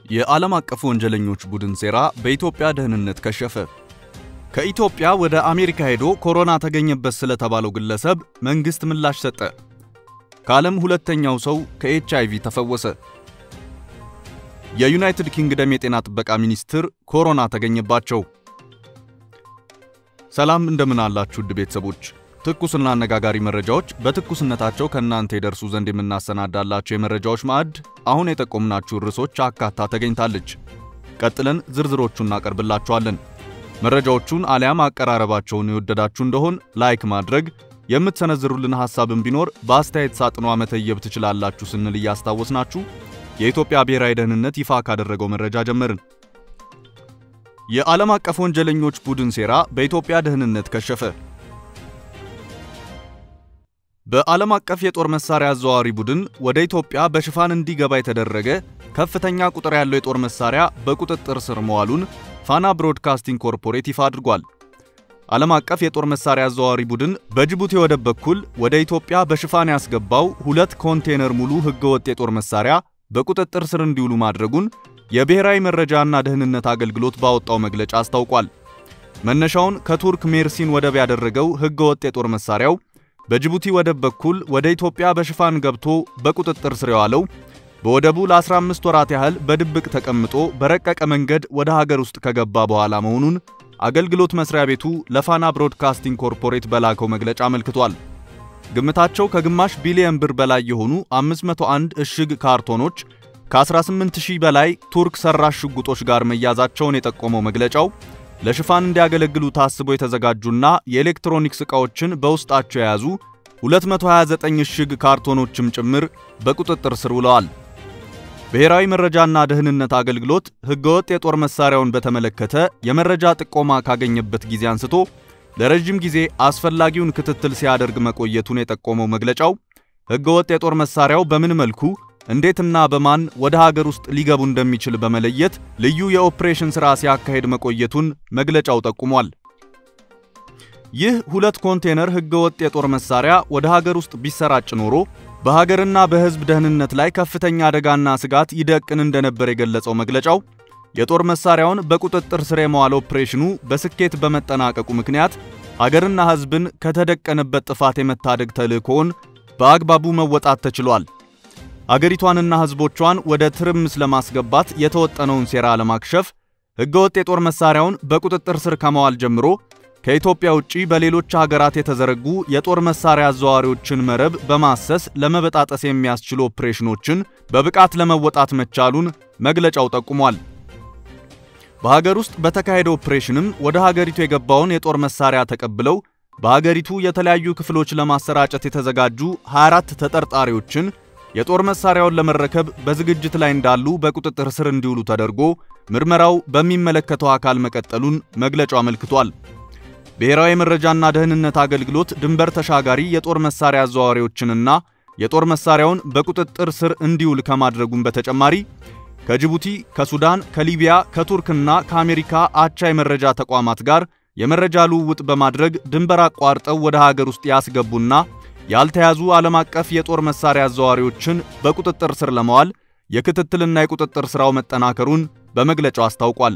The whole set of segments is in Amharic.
የዓለም አቀፍ ወንጀለኞች ቡድን ሴራ በኢትዮጵያ ደህንነት ከሸፈ። ከኢትዮጵያ ወደ አሜሪካ ሄዶ ኮሮና ተገኘበት ስለተባለው ግለሰብ መንግሥት ምላሽ ሰጠ። ከዓለም ሁለተኛው ሰው ከኤች አይቪ ተፈወሰ። የዩናይትድ ኪንግደም የጤና ጥበቃ ሚኒስትር ኮሮና ተገኘባቸው። ሰላም እንደምን አላችሁ ውድ ቤተሰቦች። ትኩስና አነጋጋሪ መረጃዎች በትኩስነታቸው ከእናንተ የደርሱ ዘንድ የምናሰናዳላቸው የመረጃዎች ማዕድ አሁን የጠቆምናችሁ ርዕሶች አካታ ተገኝታለች። ቀጥለን ዝርዝሮቹን እናቀርብላችኋለን። መረጃዎቹን አሊያም አቀራረባቸውን የወደዳችሁ እንደሆን ላይክ ማድረግ፣ የምትሰነዝሩልን ሐሳብም ቢኖር በአስተያየት ሳጥኗ መተየብ ትችላላችሁ ስንል እያስታወስናችሁ የኢትዮጵያ ብሔራዊ ደህንነት ይፋ ካደረገው መረጃ ጀመርን። የዓለም አቀፍ ወንጀለኞች ቡድን ሴራ በኢትዮጵያ ደህንነት ከሸፈ። በዓለም አቀፍ የጦር መሳሪያ አዘዋዋሪ ቡድን ወደ ኢትዮጵያ በሽፋን እንዲገባ የተደረገ ከፍተኛ ቁጥር ያለው የጦር መሳሪያ በቁጥጥር ስር መዋሉን ፋና ብሮድካስቲንግ ኮርፖሬት ይፋ አድርጓል። ዓለም አቀፍ የጦር መሳሪያ አዘዋዋሪ ቡድን በጅቡቲ ወደብ በኩል ወደ ኢትዮጵያ በሽፋን ያስገባው ሁለት ኮንቴነር ሙሉ ሕገወጥ የጦር መሳሪያ በቁጥጥር ስር እንዲውሉ ማድረጉን የብሔራዊ መረጃና ደህንነት አገልግሎት ባወጣው መግለጫ አስታውቋል። መነሻውን ከቱርክ ሜርሲን ወደብ ያደረገው ሕገወጥ የጦር መሳሪያው በጅቡቲ ወደብ በኩል ወደ ኢትዮጵያ በሽፋን ገብቶ በቁጥጥር ስር የዋለው በወደቡ ለ15 ወራት ያህል በድብቅ ተቀምጦ በረቀቀ መንገድ ወደ ሀገር ውስጥ ከገባ በኋላ መሆኑን አገልግሎት መስሪያ ቤቱ ለፋና ብሮድካስቲንግ ኮርፖሬት በላከው መግለጫ አመልክቷል። ግምታቸው ከግማሽ ቢሊዮን ብር በላይ የሆኑ 501 እሽግ ካርቶኖች ከ18000 በላይ ቱርክ ሰራሽ ሽጉጦች ጋር መያዛቸውን የጠቆመው መግለጫው ለሽፋን እንዲያገለግሉ ታስበው የተዘጋጁና የኤሌክትሮኒክስ ዕቃዎችን በውስጣቸው የያዙ 229 እሽግ ካርቶኖችም ጭምር በቁጥጥር ስር ውለዋል። ብሔራዊ መረጃና ደህንነት አገልግሎት ሕገወጥ የጦር መሳሪያውን በተመለከተ የመረጃ ጥቆማ ካገኘበት ጊዜ አንስቶ ለረጅም ጊዜ አስፈላጊውን ክትትል ሲያደርግ መቆየቱን የጠቆመው መግለጫው ሕገወጥ የጦር መሳሪያው በምን መልኩ እንዴትና በማን ወደ ሀገር ውስጥ ሊገቡ እንደሚችል በመለየት ልዩ የኦፕሬሽን ሥራ ሲያካሄድ መቆየቱን መግለጫው ጠቁሟል። ይህ ሁለት ኮንቴነር ሕገወጥ የጦር መሳሪያ ወደ ሀገር ውስጥ ቢሰራጭ ኖሮ በሀገርና በሕዝብ ደህንነት ላይ ከፍተኛ አደጋና ስጋት ይደቅን እንደነበር የገለጸው መግለጫው የጦር መሳሪያውን በቁጥጥር ስር የመዋል ኦፕሬሽኑ በስኬት በመጠናቀቁ ምክንያት ሀገርና ሕዝብን ከተደቀነበት ጥፋት የመታደግ ተልዕኮውን በአግባቡ መወጣት ተችሏል። አገሪቷንና ሕዝቦቿን ወደ ትርምስ ለማስገባት የተወጠነውን ሴራ ለማክሸፍ ሕገወጥ የጦር መሳሪያውን በቁጥጥር ስር ከመዋል ጀምሮ ከኢትዮጵያ ውጪ በሌሎች ሀገራት የተዘረጉ የጦር መሳሪያ አዘዋዋሪዎችን መረብ በማሰስ ለመበጣጠስ የሚያስችሉ ኦፕሬሽኖችን በብቃት ለመወጣት መቻሉን መግለጫው ጠቁሟል። በሀገር ውስጥ በተካሄደ ኦፕሬሽንም ወደ ሀገሪቱ የገባውን የጦር መሳሪያ ተቀብለው በሀገሪቱ የተለያዩ ክፍሎች ለማሰራጨት የተዘጋጁ 24 ተጠርጣሪዎችን የጦር መሳሪያውን ለመረከብ በዝግጅት ላይ እንዳሉ በቁጥጥር ስር እንዲውሉ ተደርጎ ምርመራው በሚመለከተው አካል መቀጠሉን መግለጫው አመልክቷል። ብሔራዊ መረጃና ደህንነት አገልግሎት ድንበር ተሻጋሪ የጦር መሳሪያ አዘዋዋሪዎችንና የጦር መሳሪያውን በቁጥጥር ስር እንዲውል ከማድረጉም በተጨማሪ ከጅቡቲ፣ ከሱዳን፣ ከሊቢያ፣ ከቱርክና ከአሜሪካ አቻ የመረጃ ተቋማት ጋር የመረጃ ልውውጥ በማድረግ ድንበር አቋርጠው ወደ ሀገር ውስጥ ያስገቡና ያልተያዙ ዓለም አቀፍ የጦር መሳሪያ አዘዋዋሪዎችን በቁጥጥር ስር ለማዋል የክትትልና የቁጥጥር ሥራው መጠናከሩን በመግለጫው አስታውቋል።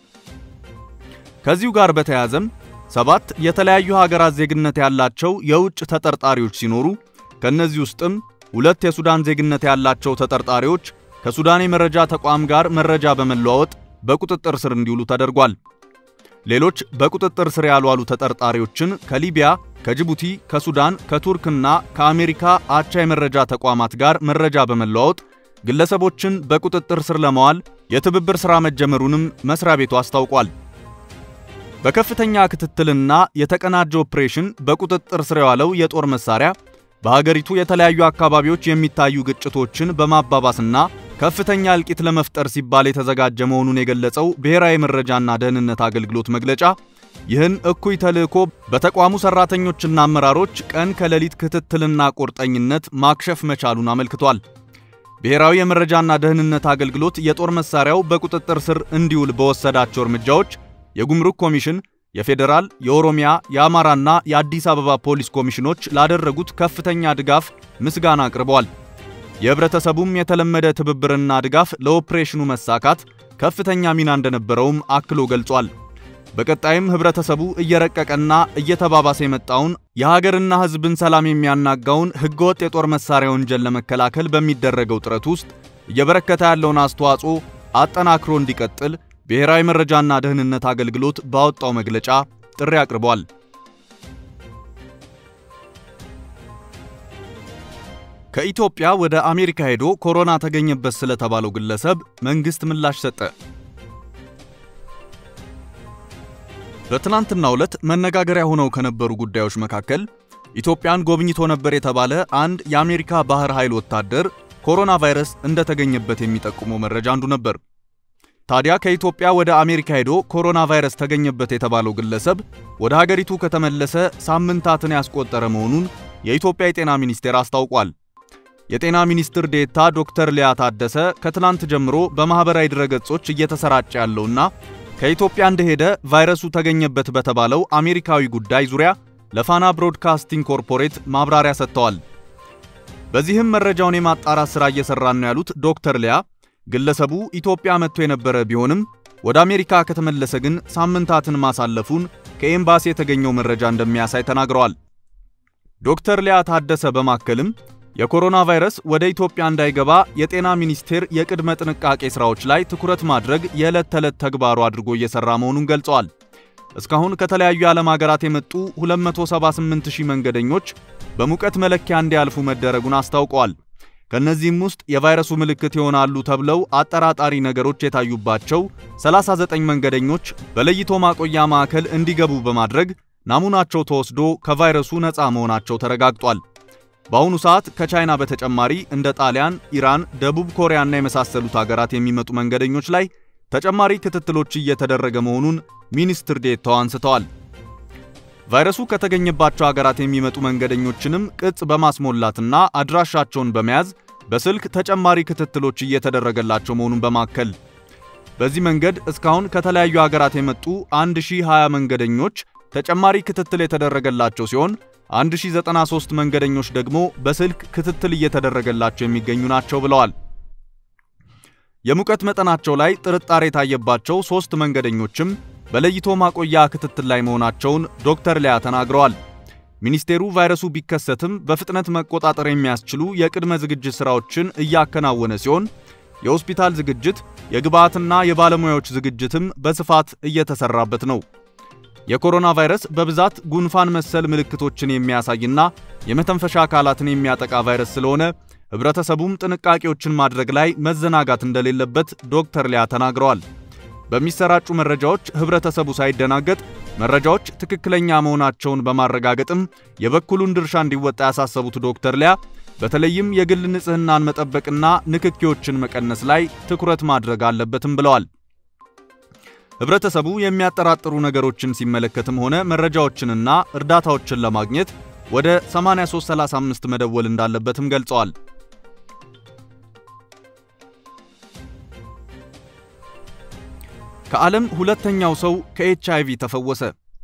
ከዚሁ ጋር በተያያዘም ሰባት የተለያዩ ሀገራት ዜግነት ያላቸው የውጭ ተጠርጣሪዎች ሲኖሩ ከእነዚህ ውስጥም ሁለት የሱዳን ዜግነት ያላቸው ተጠርጣሪዎች ከሱዳን የመረጃ ተቋም ጋር መረጃ በመለዋወጥ በቁጥጥር ስር እንዲውሉ ተደርጓል። ሌሎች በቁጥጥር ስር ያልዋሉ ተጠርጣሪዎችን ከሊቢያ፣ ከጅቡቲ፣ ከሱዳን፣ ከቱርክና ከአሜሪካ አቻ የመረጃ ተቋማት ጋር መረጃ በመለዋወጥ ግለሰቦችን በቁጥጥር ስር ለማዋል የትብብር ሥራ መጀመሩንም መስሪያ ቤቱ አስታውቋል። በከፍተኛ ክትትልና የተቀናጀ ኦፕሬሽን በቁጥጥር ስር የዋለው የጦር መሳሪያ በሀገሪቱ የተለያዩ አካባቢዎች የሚታዩ ግጭቶችን በማባባስና ከፍተኛ እልቂት ለመፍጠር ሲባል የተዘጋጀ መሆኑን የገለጸው ብሔራዊ መረጃና ደህንነት አገልግሎት መግለጫ ይህን እኩይ ተልዕኮ በተቋሙ ሰራተኞችና አመራሮች ቀን ከሌሊት ክትትልና ቁርጠኝነት ማክሸፍ መቻሉን አመልክቷል። ብሔራዊ የመረጃና ደህንነት አገልግሎት የጦር መሳሪያው በቁጥጥር ስር እንዲውል በወሰዳቸው እርምጃዎች የጉምሩክ ኮሚሽን፣ የፌዴራል፣ የኦሮሚያ፣ የአማራና የአዲስ አበባ ፖሊስ ኮሚሽኖች ላደረጉት ከፍተኛ ድጋፍ ምስጋና አቅርበዋል። የህብረተሰቡም የተለመደ ትብብርና ድጋፍ ለኦፕሬሽኑ መሳካት ከፍተኛ ሚና እንደነበረውም አክሎ ገልጿል። በቀጣይም ህብረተሰቡ እየረቀቀና እየተባባሰ የመጣውን የሀገርና ህዝብን ሰላም የሚያናጋውን ህገወጥ የጦር መሳሪያ ወንጀል ለመከላከል በሚደረገው ጥረት ውስጥ እየበረከተ ያለውን አስተዋጽኦ አጠናክሮ እንዲቀጥል ብሔራዊ መረጃና ደህንነት አገልግሎት ባወጣው መግለጫ ጥሪ አቅርቧል። ከኢትዮጵያ ወደ አሜሪካ ሄዶ ኮሮና ተገኘበት ስለተባለው ግለሰብ መንግስት ምላሽ ሰጠ። በትናንትናው ዕለት መነጋገሪያ ሆነው ከነበሩ ጉዳዮች መካከል ኢትዮጵያን ጎብኝቶ ነበር የተባለ አንድ የአሜሪካ ባህር ኃይል ወታደር ኮሮና ቫይረስ እንደተገኘበት የሚጠቁመው መረጃ አንዱ ነበር። ታዲያ ከኢትዮጵያ ወደ አሜሪካ ሄዶ ኮሮና ቫይረስ ተገኘበት የተባለው ግለሰብ ወደ ሀገሪቱ ከተመለሰ ሳምንታትን ያስቆጠረ መሆኑን የኢትዮጵያ የጤና ሚኒስቴር አስታውቋል። የጤና ሚኒስትር ዴታ ዶክተር ሊያ ታደሰ ከትናንት ጀምሮ በማኅበራዊ ድረገጾች እየተሰራጨ ያለውና ከኢትዮጵያ እንደሄደ ቫይረሱ ተገኘበት በተባለው አሜሪካዊ ጉዳይ ዙሪያ ለፋና ብሮድካስቲንግ ኮርፖሬት ማብራሪያ ሰጥተዋል። በዚህም መረጃውን የማጣራት ሥራ እየሠራን ነው ያሉት ዶክተር ሊያ ግለሰቡ ኢትዮጵያ መጥቶ የነበረ ቢሆንም ወደ አሜሪካ ከተመለሰ ግን ሳምንታትን ማሳለፉን ከኤምባሲ የተገኘው መረጃ እንደሚያሳይ ተናግረዋል። ዶክተር ሊያ ታደሰ በማከልም የኮሮና ቫይረስ ወደ ኢትዮጵያ እንዳይገባ የጤና ሚኒስቴር የቅድመ ጥንቃቄ ሥራዎች ላይ ትኩረት ማድረግ የዕለት ተዕለት ተግባሩ አድርጎ እየሠራ መሆኑን ገልጸዋል። እስካሁን ከተለያዩ የዓለም ሀገራት የመጡ 278000 መንገደኞች በሙቀት መለኪያ እንዲያልፉ መደረጉን አስታውቀዋል። ከእነዚህም ውስጥ የቫይረሱ ምልክት ይሆናሉ ተብለው አጠራጣሪ ነገሮች የታዩባቸው 39 መንገደኞች በለይቶ ማቆያ ማዕከል እንዲገቡ በማድረግ ናሙናቸው ተወስዶ ከቫይረሱ ነፃ መሆናቸው ተረጋግጧል። በአሁኑ ሰዓት ከቻይና በተጨማሪ እንደ ጣሊያን፣ ኢራን፣ ደቡብ ኮሪያና የመሳሰሉት ሀገራት የሚመጡ መንገደኞች ላይ ተጨማሪ ክትትሎች እየተደረገ መሆኑን ሚኒስትር ዴታው አንስተዋል። ቫይረሱ ከተገኘባቸው ሀገራት የሚመጡ መንገደኞችንም ቅጽ በማስሞላትና አድራሻቸውን በመያዝ በስልክ ተጨማሪ ክትትሎች እየተደረገላቸው መሆኑን በማከል በዚህ መንገድ እስካሁን ከተለያዩ ሀገራት የመጡ 1020 መንገደኞች ተጨማሪ ክትትል የተደረገላቸው ሲሆን 1093 መንገደኞች ደግሞ በስልክ ክትትል እየተደረገላቸው የሚገኙ ናቸው ብለዋል። የሙቀት መጠናቸው ላይ ጥርጣሬ የታየባቸው ሶስት መንገደኞችም በለይቶ ማቆያ ክትትል ላይ መሆናቸውን ዶክተር ሊያ ተናግረዋል። ሚኒስቴሩ ቫይረሱ ቢከሰትም በፍጥነት መቆጣጠር የሚያስችሉ የቅድመ ዝግጅት ሥራዎችን እያከናወነ ሲሆን የሆስፒታል ዝግጅት፣ የግብዓትና የባለሙያዎች ዝግጅትም በስፋት እየተሰራበት ነው። የኮሮና ቫይረስ በብዛት ጉንፋን መሰል ምልክቶችን የሚያሳይና የመተንፈሻ አካላትን የሚያጠቃ ቫይረስ ስለሆነ ህብረተሰቡም ጥንቃቄዎችን ማድረግ ላይ መዘናጋት እንደሌለበት ዶክተር ሊያ ተናግረዋል። በሚሰራጩ መረጃዎች ህብረተሰቡ ሳይደናገጥ መረጃዎች ትክክለኛ መሆናቸውን በማረጋገጥም የበኩሉን ድርሻ እንዲወጣ ያሳሰቡት ዶክተር ሊያ በተለይም የግል ንጽህናን መጠበቅና ንክኪዎችን መቀነስ ላይ ትኩረት ማድረግ አለበትም ብለዋል። ህብረተሰቡ የሚያጠራጥሩ ነገሮችን ሲመለከትም ሆነ መረጃዎችንና እርዳታዎችን ለማግኘት ወደ 8335 መደወል እንዳለበትም ገልጸዋል። ከዓለም ሁለተኛው ሰው ከኤችአይቪ ተፈወሰ።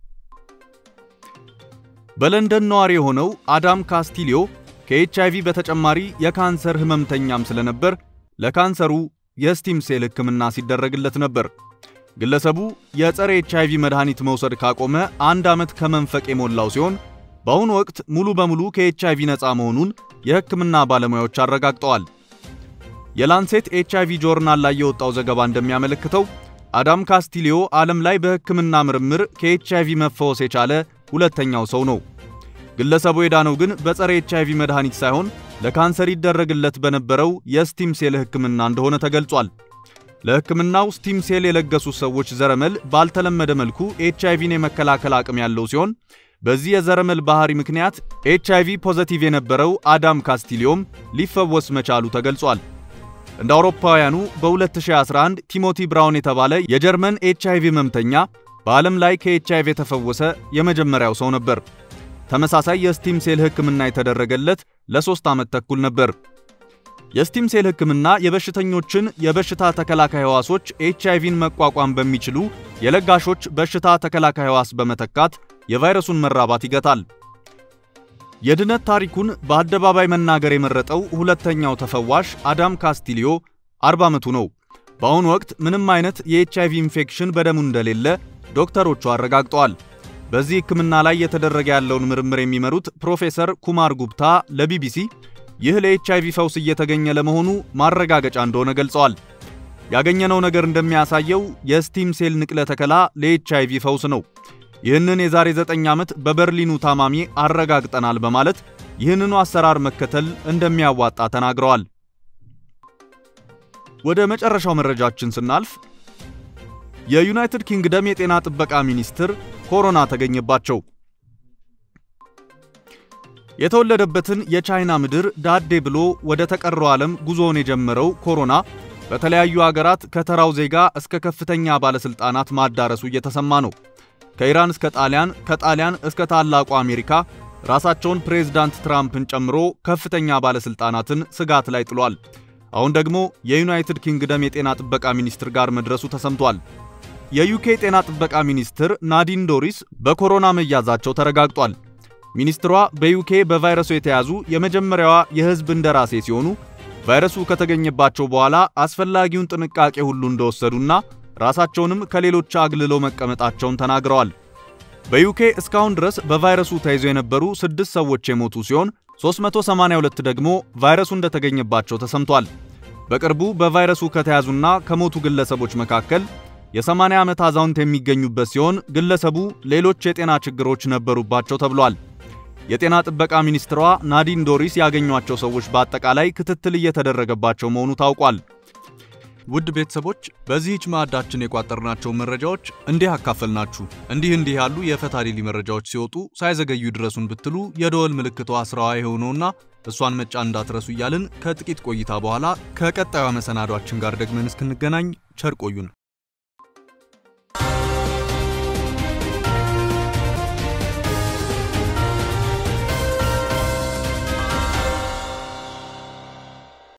በለንደን ነዋሪ የሆነው አዳም ካስቲሊዮ ከኤችአይቪ በተጨማሪ የካንሰር ህመምተኛም ስለነበር ለካንሰሩ የስቲም ሴል ህክምና ሲደረግለት ነበር። ግለሰቡ የጸረ ኤችአይቪ መድኃኒት መውሰድ ካቆመ አንድ ዓመት ከመንፈቅ የሞላው ሲሆን በአሁኑ ወቅት ሙሉ በሙሉ ከኤችአይቪ ነፃ መሆኑን የህክምና ባለሙያዎች አረጋግጠዋል። የላንሴት ኤችአይቪ ጆርናል ላይ የወጣው ዘገባ እንደሚያመለክተው አዳም ካስቲሊዮ ዓለም ላይ በህክምና ምርምር ከኤችአይቪ መፈወስ የቻለ ሁለተኛው ሰው ነው። ግለሰቡ የዳነው ግን በጸረ ኤችአይቪ መድኃኒት ሳይሆን ለካንሰር ይደረግለት በነበረው የስቲም ሴል ህክምና እንደሆነ ተገልጿል። ለህክምናው ስቲም ሴል የለገሱ ሰዎች ዘረመል ባልተለመደ መልኩ ኤችአይቪን የመከላከል አቅም ያለው ሲሆን በዚህ የዘረመል ባህሪ ምክንያት ኤችአይቪ ፖዘቲቭ የነበረው አዳም ካስቲሊዮም ሊፈወስ መቻሉ ተገልጿል። እንደ አውሮፓውያኑ በ2011 ቲሞቲ ብራውን የተባለ የጀርመን ኤችአይቪ ህመምተኛ በዓለም ላይ ከኤችአይቪ የተፈወሰ የመጀመሪያው ሰው ነበር። ተመሳሳይ የስቲም ሴል ህክምና የተደረገለት ለሶስት ዓመት ተኩል ነበር። የስቲም ሴል ህክምና የበሽተኞችን የበሽታ ተከላካይ ህዋሶች ኤችአይቪን መቋቋም በሚችሉ የለጋሾች በሽታ ተከላካይ ህዋስ በመተካት የቫይረሱን መራባት ይገታል። የድነት ታሪኩን በአደባባይ መናገር የመረጠው ሁለተኛው ተፈዋሽ አዳም ካስቲሊዮ 40 ዓመቱ ነው። በአሁኑ ወቅት ምንም አይነት የኤችአይቪ ኢንፌክሽን በደሙ እንደሌለ ዶክተሮቹ አረጋግጠዋል። በዚህ ሕክምና ላይ የተደረገ ያለውን ምርምር የሚመሩት ፕሮፌሰር ኩማር ጉብታ ለቢቢሲ ይህ ለኤችአይቪ ፈውስ እየተገኘ ለመሆኑ ማረጋገጫ እንደሆነ ገልጸዋል። ያገኘነው ነገር እንደሚያሳየው የስቲም ሴል ንቅለ ተከላ ለኤችአይቪ ፈውስ ነው። ይህንን የዛሬ 9 ዓመት በበርሊኑ ታማሚ አረጋግጠናል በማለት ይህንኑ አሰራር መከተል እንደሚያዋጣ ተናግረዋል። ወደ መጨረሻው መረጃችን ስናልፍ የዩናይትድ ኪንግደም የጤና ጥበቃ ሚኒስትር ኮሮና ተገኘባቸው። የተወለደበትን የቻይና ምድር ዳዴ ብሎ ወደ ተቀረው ዓለም ጉዞውን የጀመረው ኮሮና በተለያዩ አገራት ከተራው ዜጋ እስከ ከፍተኛ ባለስልጣናት ማዳረሱ እየተሰማ ነው። ከኢራን እስከ ጣሊያን፣ ከጣሊያን እስከ ታላቁ አሜሪካ ራሳቸውን ፕሬዝዳንት ትራምፕን ጨምሮ ከፍተኛ ባለስልጣናትን ስጋት ላይ ጥሏል። አሁን ደግሞ የዩናይትድ ኪንግደም የጤና ጥበቃ ሚኒስትር ጋር መድረሱ ተሰምቷል። የዩኬ ጤና ጥበቃ ሚኒስትር ናዲን ዶሪስ በኮሮና መያዛቸው ተረጋግጧል። ሚኒስትሯ በዩኬ በቫይረሱ የተያዙ የመጀመሪያዋ የሕዝብ እንደራሴ ሲሆኑ ቫይረሱ ከተገኘባቸው በኋላ አስፈላጊውን ጥንቃቄ ሁሉ እንደወሰዱና ራሳቸውንም ከሌሎች አግልለው መቀመጣቸውን ተናግረዋል። በዩኬ እስካሁን ድረስ በቫይረሱ ተይዘው የነበሩ ስድስት ሰዎች የሞቱ ሲሆን 382 ደግሞ ቫይረሱ እንደተገኘባቸው ተሰምቷል። በቅርቡ በቫይረሱ ከተያዙና ከሞቱ ግለሰቦች መካከል የ80 ዓመት አዛውንት የሚገኙበት ሲሆን ግለሰቡ ሌሎች የጤና ችግሮች ነበሩባቸው ተብሏል። የጤና ጥበቃ ሚኒስትሯ ናዲን ዶሪስ ያገኟቸው ሰዎች በአጠቃላይ ክትትል እየተደረገባቸው መሆኑ ታውቋል። ውድ ቤተሰቦች በዚህች ማዕዳችን የቋጠርናቸው መረጃዎች እንዲህ አካፈልናችሁ። እንዲህ እንዲህ ያሉ የፈታ ዴሊ መረጃዎች ሲወጡ ሳይዘገዩ ድረሱን ብትሉ የደወል ምልክቷ ስራዋ የሆነውና እሷን መጫን እንዳትረሱ እያልን ከጥቂት ቆይታ በኋላ ከቀጣዩ መሰናዷችን ጋር ደግመን እስክንገናኝ ቸር ቆዩን።